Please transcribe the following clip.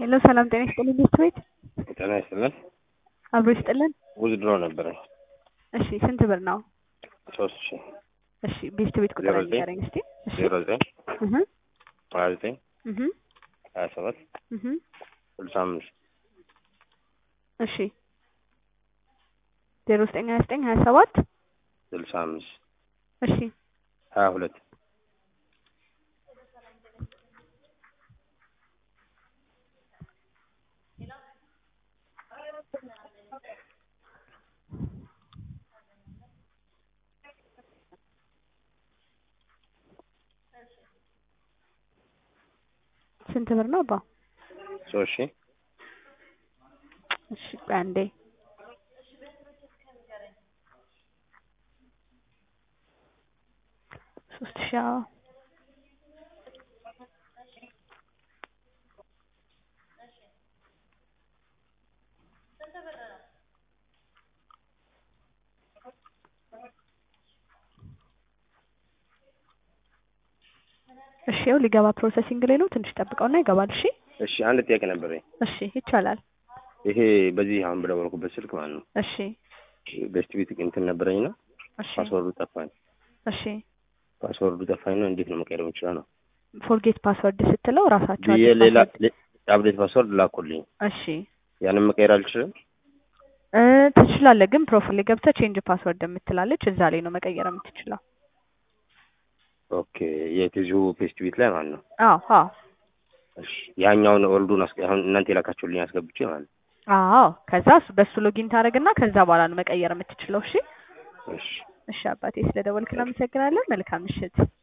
ሄሎ ሰላም ጤና ይስጥልኝ ቤስት ቤት ጤና ይስጥልን። አብሮ ይስጥልን። ውዝድሮ ነበረኝ እሺ ስንት ብር ነው? ሶስት ሺ እሺ ቤስት ቤት ቁጥር ዜሮ ዘጠኝ ንገረኝ እስቲ። እሺ ዜሮ ዘጠኝ እህ ሀያ ዘጠኝ እህ ሀያ ሰባት እህ ስልሳ አምስት እሺ ዜሮ ዘጠኝ ሀያ ዘጠኝ ሀያ ሰባት ስልሳ አምስት እሺ ሀያ ሁለት ስንት ብር ነው አባ? ሶስት ሺ እሺ ቆይ አንዴ ሶስት ሺ አዎ እሺ ያው ሊገባ ፕሮሰሲንግ ላይ ነው። ትንሽ ጠብቀውና ይገባል። እሺ እሺ አንድ ጥያቄ ነበረኝ። እሺ ይቻላል። ይሄ በዚህ አሁን በደወልኩበት ስልክ ማለት ነው እሺ ቤስት ቤት እንትን ነበረኝና እሺ ፓስወርዱ ጠፋኝ። እሺ ፓስወርዱ ጠፋኝ ነው እንዴት ነው መቀየር የምችለው ነው ፎርጌት ፓስወርድ ስትለው ራሳቸው ብዬ አዲስ ሌላ ፓስወርድ- አፕዴት ፓስወርድ ላኩልኝ። እሺ ያንን መቀየር አልችልም። እ ትችላለህ፣ ግን ፕሮፋይል ላይ ገብተህ ቼንጅ ፓስወርድ የምትላለች እዛ ላይ ነው መቀየር የምትችለው። ኦኬ የቲዚሁ ቤስት ቤት ላይ ማለት ነው። አዎ አዎ እሺ ያኛውን ኦልዱን አስ- አሁን እናንተ የላካችሁልኝ አስገብቼ ማለት ነው። አዎ ከዛ እሱ- በሱ ሎጊን ታደርግና ከዛ በኋላ ነው መቀየር የምትችለው። እሺ እሺ እሺ አባቴ ስለደወልክ እናመሰግናለን። መልካም ምሽት።